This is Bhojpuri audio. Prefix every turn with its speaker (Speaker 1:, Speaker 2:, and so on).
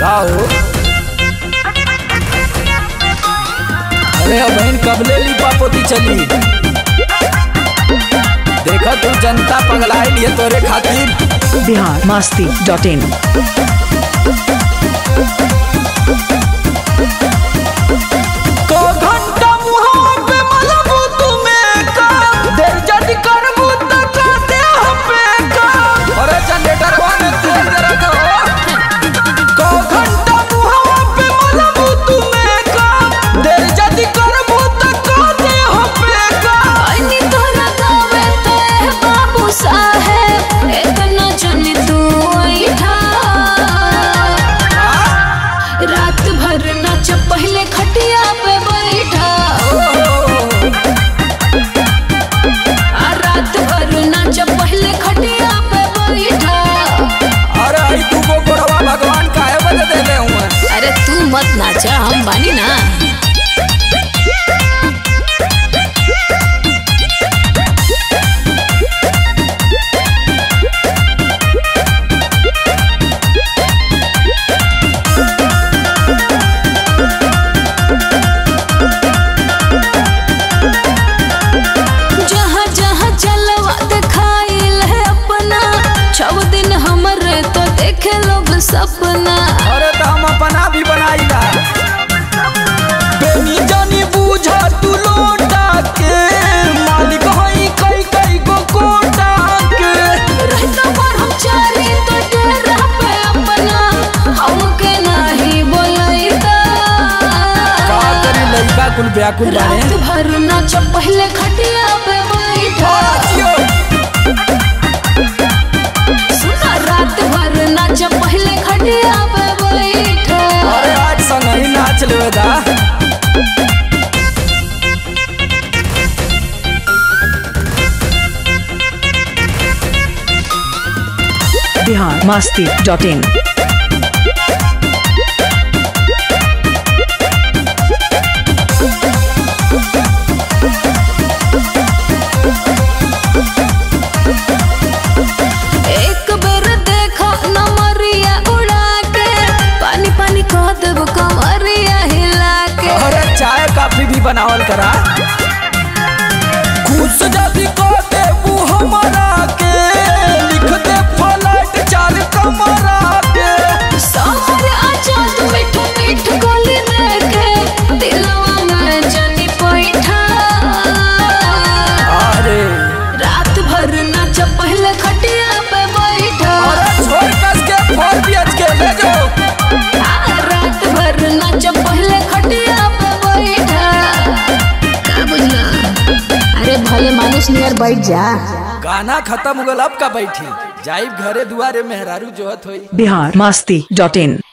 Speaker 1: का हो अरे अब बहन कबले लिपा पोती चली देखा तू जनता पगलाई लिए तोरे खातिर
Speaker 2: बिहार मस्ती डॉट इन
Speaker 1: को घंटा मुहां पे मलबू तुम्हें का देर जद करबू त का दे पे का अरे जनरेटर वाले तेल दे रखो को घंटा मुहां पे मलबू तुम्हें का देर जद करबू त का दे पे का
Speaker 3: अनि तोरा गावे तो ए बाबू साहेब इतना जन तू ऐठा रात भर नाच पहले खटिया पे बैठा आ रात भर नाच पहले खटिया पे बैठा
Speaker 1: अरे आई तू को गोड़वा भगवान काहे बजे देले हुआ
Speaker 3: अरे तू मत नाचा हम बानी ना जहाँ जहाँ चलवा दिखाइल है अपना छव दिन हमरे तो देखे लोग सपना
Speaker 1: अरे तो हम अपना भी बनाईला बेनी जानी बूझा तू लोटा के मालिक हई कई कई गो कोटा के
Speaker 3: रहता पर हम चारी तो डेरा पे अपना हमके नहीं बोलैता
Speaker 1: का करी लइका कुल व्याकुल
Speaker 3: रात
Speaker 1: बाने
Speaker 3: भर नाच पहले खटिया पे बैठा
Speaker 1: आजियो
Speaker 3: सुना रात भर नाच पहले खटिया पे बैठा
Speaker 1: अरे आज संग ही नाच लेवे दा
Speaker 2: बिहार मस्ती डॉट इन
Speaker 3: एक बेर देखो नमरिया उड़ा के पानी पानी कह देब कमरिया हिला के
Speaker 1: अरे चाय काफी भी बनावल करा खुश जदी को देबू हमरा के लिख दे फ्लाइट चार कमरा के
Speaker 3: सामर आजाद मीठ मीठ गोली देके दिलवा में जनी पैठा
Speaker 1: अरे
Speaker 3: रात भर नाच पहले खटिया पे बैठा
Speaker 1: अरे छोड़ कस के फोर बीएच के ले जाओ
Speaker 3: आ, रात भर नाच पहले खटिया पे बैठा का बुझला अरे भले मानुस नियर बैठ जा
Speaker 1: गाना खत्म हो गल अब का बैठी जाइब घरे दुआरे मेहरारू जोहत होई
Speaker 2: बिहार मस्ती डॉट इन